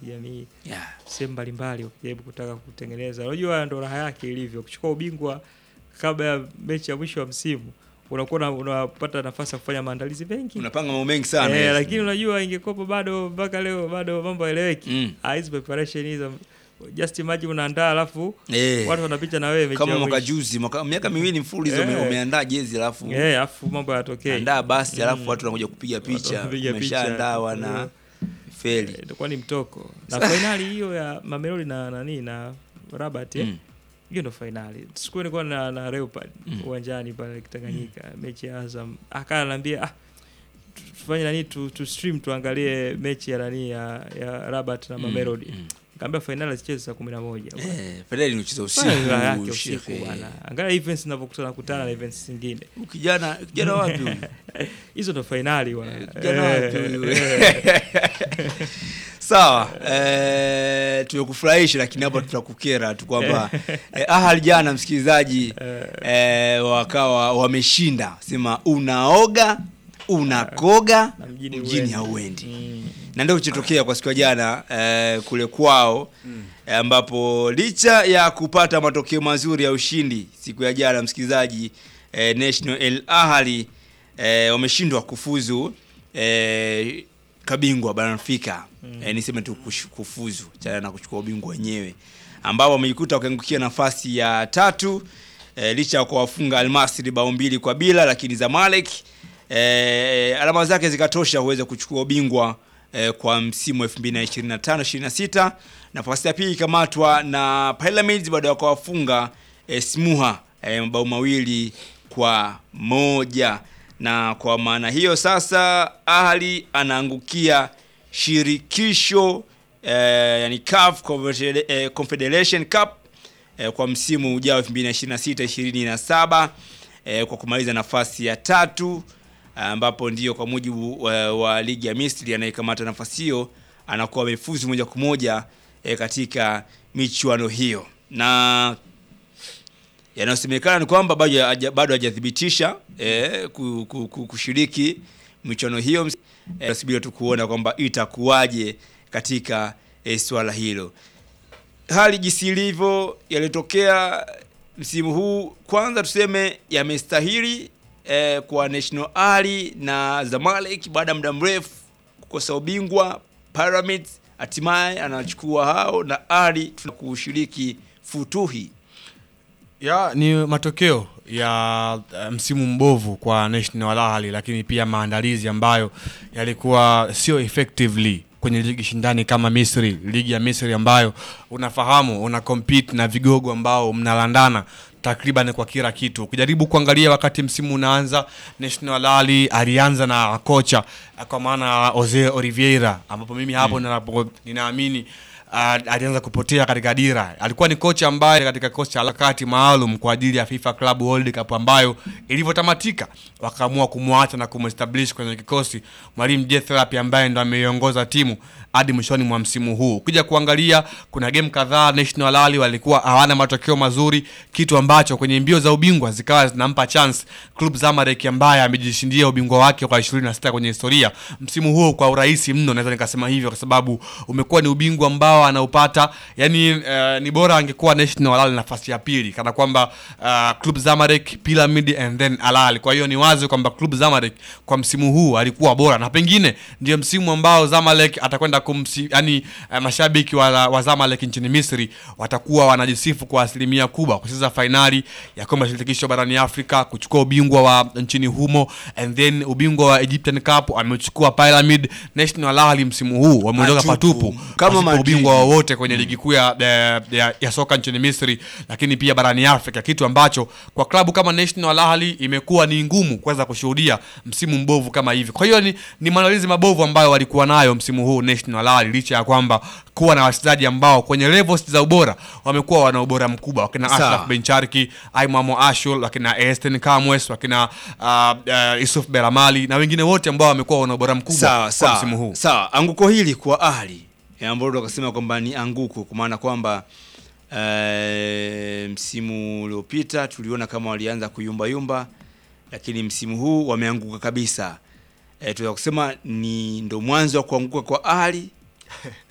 kijamii Yeah. sehemu mbalimbali wakijaribu kutaka kutengeneza. Unajua ndo raha yake ilivyo, kuchukua ubingwa kabla ya mechi ya mwisho wa msimu, unakuwa una- unapata nafasi ya kufanya maandalizi mengi Unapanga mambo mengi sana. eh, yes. lakini unajua ingekuwepo bado mpaka leo bado mambo haeleweki. Mm. Ah, hizi preparation hizo just imagine unaandaa alafu Eh. watu wanapita na wewe mechi Kama ya mwaka mwisho. juzi, mwaka miaka miwili mfululizo ume- Eh. umeandaa jezi alafu Eh, alafu mambo hayatokei. andaa basi alafu Mm. watu wanakuja kupiga Watu picha, wanapiga umeshaandaa wana Eh. feli. Eh, itakuwa ni mtoko na fainali hiyo ya Mamelodi na nani na Rabat eh? Mm. hiyo ndo fainali. Siku nilikuwa na, na Leopard Mm. uwanjani pale Tanganyika mechi ya Azam, akaa ananiambia ah, tu- tufanye nani tu, tu stream tuangalie mechi ya nani ya, ya Rabat na Mamelodi. Mm. Nikamwambia fainali zicheze saa kumi na moja bwana. Eh, Fedeli ni ucheza Bwana, raha yake usiku. usiku shekhe. bwana. Angalia events zinavyokutana kutana na events zingine. Huyu Kijana kijana wapi huyu? Hizo ndo fainali bwana. Kijana wapi Eh, huyu? eh. Sawa, eh, tumekufurahisha lakini hapa tutakukera tu kwamba eh, Ahali jana msikilizaji eh, wakawa wameshinda, sema unaoga unakoga Na mjini mjini huendi. hauendi Mm. na ndio kilichotokea kwa siku ya jana eh, kule kwao eh, ambapo licha ya kupata matokeo mazuri ya ushindi siku ya jana msikilizaji eh, National El Ahly eh, wameshindwa kufuzu eh, kabingwa barani Afrika eh, niseme tu kush- kufuzu chana na kuchukua ubingwa wenyewe ambao wamejikuta wakiangukia nafasi ya tatu eh, licha ya kuwafunga Almasri bao mbili kwa bila, lakini Zamalek eh, alama zake zikatosha kuweza kuchukua ubingwa eh, kwa msimu wa 2025 26. Nafasi ya pili ikamatwa na Pyramids baada ya kuwafunga eh, Smuha eh, mabao mawili kwa moja, na kwa maana hiyo sasa Ahli anaangukia shirikisho eh, yani CAF Confedera- eh, Confederation Cup eh, kwa msimu ujao 2026 27 eh, kwa kumaliza nafasi ya tatu ambapo ndio kwa mujibu wa, wa ligi ya Misri anayekamata nafasi hiyo anakuwa amefuzu moja kwa moja eh, katika michuano hiyo na yanayosemekana ni kwamba bado haja- bado hajathibitisha eh, ku- ku- ku- kushiriki michuano hiyo eh, subiri tu kuona kwamba itakuwaje katika eh, swala hilo hali jinsi ilivyo yaliyotokea msimu huu kwanza tuseme yamestahili eh, kwa National Ali na Zamalek baada ya muda mrefu kukosa ubingwa Pyramids hatimaye anachukua hao na Ali tunakushiriki futuhi ya ni matokeo ya uh, msimu mbovu kwa National Al Ahly, lakini pia maandalizi ambayo yalikuwa sio effectively kwenye ligi shindani kama Misri, ligi ya Misri ambayo unafahamu una compete na vigogo ambao mnalandana takriban kwa kila kitu. Ukijaribu kuangalia wakati msimu unaanza, National Al Ahly alianza na kocha uh, kwa maana Jose Oliveira, ambapo mimi hapo ninapo- ninaamini uh, alianza kupotea katika dira. Alikuwa ni kocha ambaye katika kikosi cha harakati maalum kwa ajili ya FIFA Club World Cup ambayo ilivyotamatika wakaamua kumwacha na kumestablish kwenye kikosi mwalimu Jethrapi ambaye ndo ameiongoza timu hadi mwishoni mwa msimu huu. Ukija kuangalia kuna game kadhaa National Al Ahly walikuwa hawana matokeo mazuri, kitu ambacho kwenye mbio za ubingwa zikawa zinampa chance Club Zamalek ambaye amejishindia ubingwa wake kwa 26 kwenye historia msimu huu kwa urahisi mno, naweza nikasema hivyo kwa sababu umekuwa ni ubingwa ambao anaupata yani, uh, ni bora angekuwa National Al Ahly nafasi ya pili kana kwamba uh, Club Zamalek, Pyramid and then Al Ahly. Kwa hiyo ni wazi kwamba Club Zamalek kwa msimu huu alikuwa bora na pengine ndio msimu ambao Zamalek atakwenda kumsi, yani uh, mashabiki wa, wa Zamalek nchini Misri watakuwa wanajisifu kwa asilimia kubwa kucheza fainali ya kombe la shirikisho barani Afrika, kuchukua ubingwa wa nchini humo and then ubingwa wa Egyptian Cup amechukua Pyramid. National Al Ahly msimu huu wameondoka Matupu. patupu Kama pasipo Madrid. ubingwa wowote kwenye ligi kuu ya, ya, ya, ya soka nchini Misri, lakini pia barani Afrika, kitu ambacho kwa klabu kama National Al Ahly imekuwa ni ngumu kuweza kushuhudia msimu mbovu kama hivi. Kwa hiyo ni, ni maandalizi mabovu ambayo walikuwa nayo msimu huu National Al Ahly, licha ya kwamba kuwa na wachezaji ambao kwenye levels za ubora wamekuwa wana ubora mkubwa, wakina Sawa. Ashraf Bencharki, Aimamo Ashul, wakina Esten Kamwes, wakina uh, uh, Yusuf Beramali na wengine wote ambao wamekuwa wana ubora mkubwa sawa kwa sawa msimu huu. sawa anguko hili kwa ahli eh, ambalo ndo wakasema kwamba ni anguko kwa maana kwamba eh, msimu uliopita tuliona kama walianza kuyumba yumba lakini msimu huu wameanguka kabisa eh, tunaweza kusema ni ndo mwanzo wa kuanguka kwa ahli